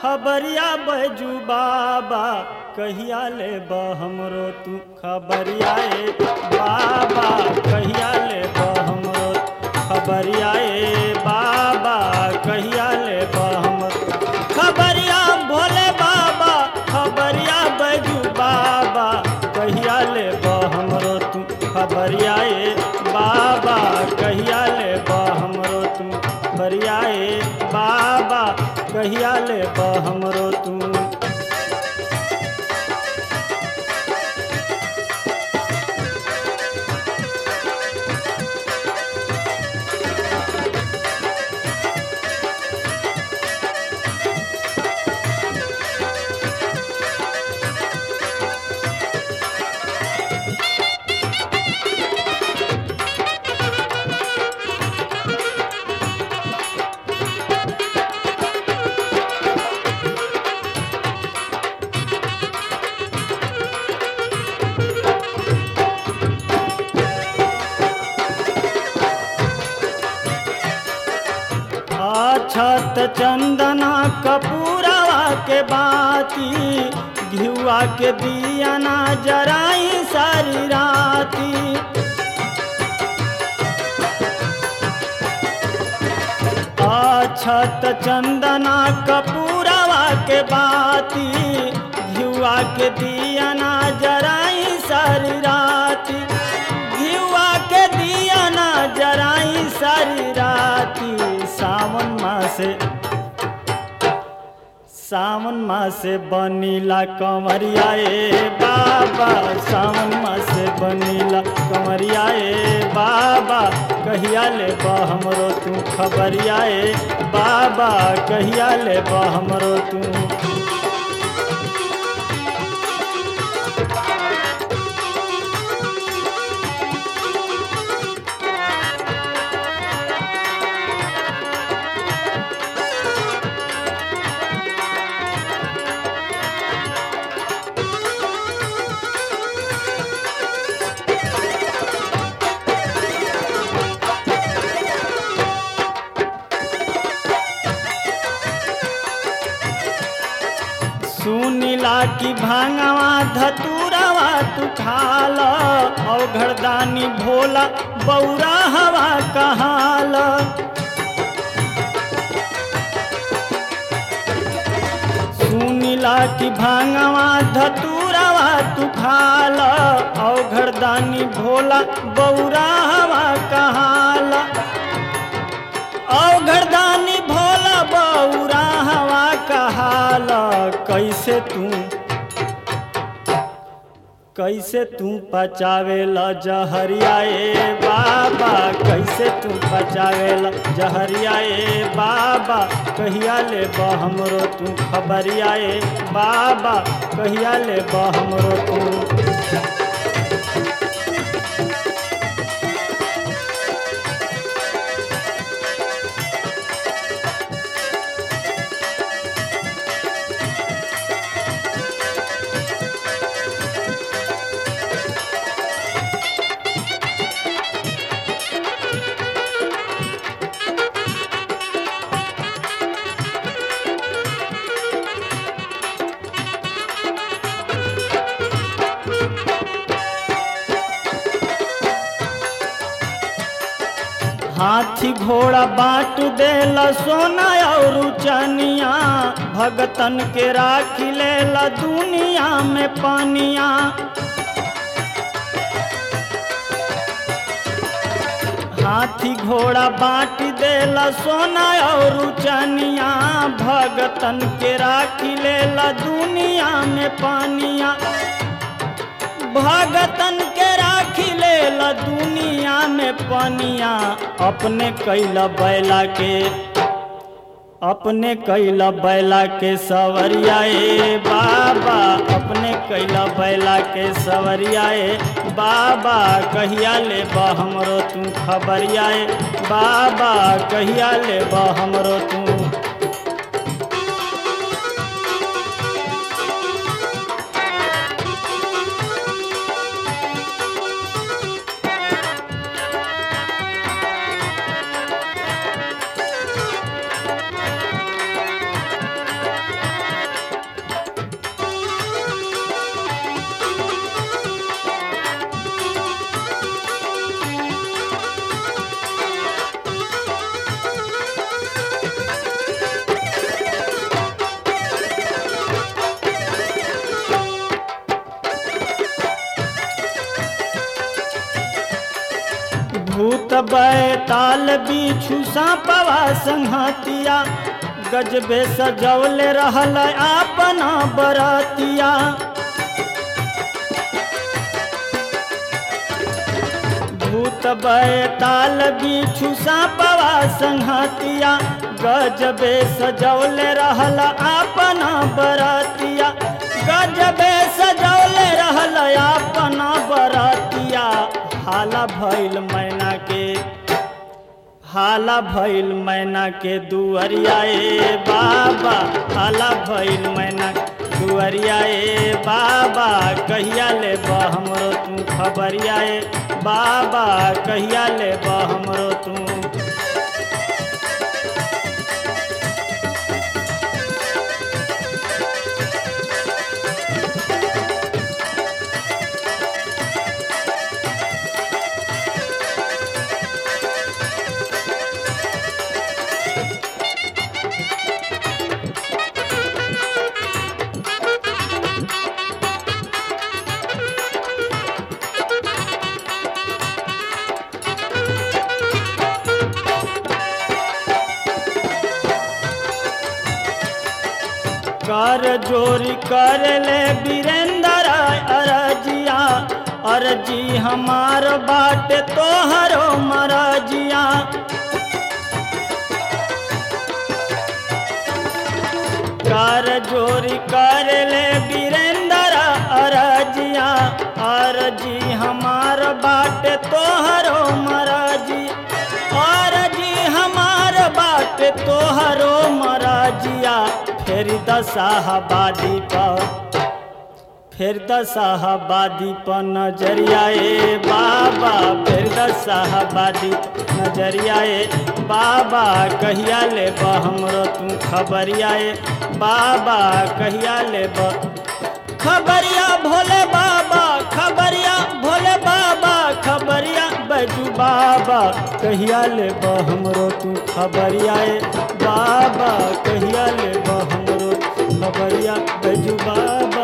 खबरिया बैजू बाबा कहिया ले हमरो तू खबरिया ए बाबा कहिया ले हमरो खबरिया ए बाबा कहिया ले हमरो खबरिया भोले बाबा खबरिया बैजू बाबा कहिया ले हमरो तू खबरिया ए बाबा कहिया ले हमरो तू खबरिया ए बाबा कहिया ले हमरो तू अछत चंदना कपूरवा के बाती घियुआ के दियाना जराई सारी राती अछत चंदना कपूरवा के बाती घियुआ के दियाना जराई सारी राती घियुआ के दियाना जराई सारी राती सावन मासे सावन मासे बनीला कमरिया ए बाबा सावन मासे बनीला कमरिया ए बाबा कहिया ले हमरो तू खबरिया ए बाबा कहिया ले हमरो तू सुनीला की भांगवा धतूरवा तू खाल औघड़दानी भोला बौरा हवा कहाल सुनीला की भांगवा धतूरवा तू खाल औघड़दानी भोला बौरा हवा कहाल औघड़दानी भोला बौरा हवा कहाल कैसे तू कैसे तू पचावेला जहरिया ए बाबा कैसे तू पचावेला जहरिया ए बाबा कहिया ले हमरो तू खबरिया ए बाबा कहिया ले हमरो तू हाथी घोड़ा बांट देला सोना और चनिया भगतन के राखी लेला दुनिया में पानिया हाथी घोड़ा बांट देला सोना और चनिया भगतन के राखी लेला दुनिया में पानिया भगतन के राखी लेला दुनिया में पनिया अपने कैला बैला के अपने कैला बैला के सवरिया ए बाबा अपने कैला बैला के सवरिया ए बाबा कहिया ले हमरो तू खबरिया ए बाबा कहिया ले हमरो तू भूत बैताल बिछु सापवा संहतिया गजबे सजौले रहल अपना बरतिया भूत बैताल बिछु सापवा संहतिया गजबे सजौले रहल अपना बरतिया गजबे सजौले रहल अपना बरतिया हाला भइल मैना के हाला भइल मैना के दुअरिया ए बाबा हाला भइल मैना दुअरिया ए बाबा कहिया ले हमरो तू खबरिया ए बाबा कहिया ले हमरो तू कर जोरी कर ले वीरेंद्र अरजिया अरजी हमार बाट तोहरो मरजिया कर जोरी कर ले वीरेंद्र अरजिया अरजी हमार बाट तोहरो मरजी अरजी हमार बाट तोहरो मरजिया फेर दसाहबादी पर फिर दसाहबादी पर नजरिया ए बाबा फिर दसाहबादी नजरिया ए बाबा कहिया ले हमरो तू खबरिया ए बाबा कहिया ले खबरिया भोले बाबा खबरिया भोले बाबा खबरिया बैजू बाबा कहिया ले हमरो तू खबरिया ए बाबा कहिया ले हमरो खबरिया बैजू बाबा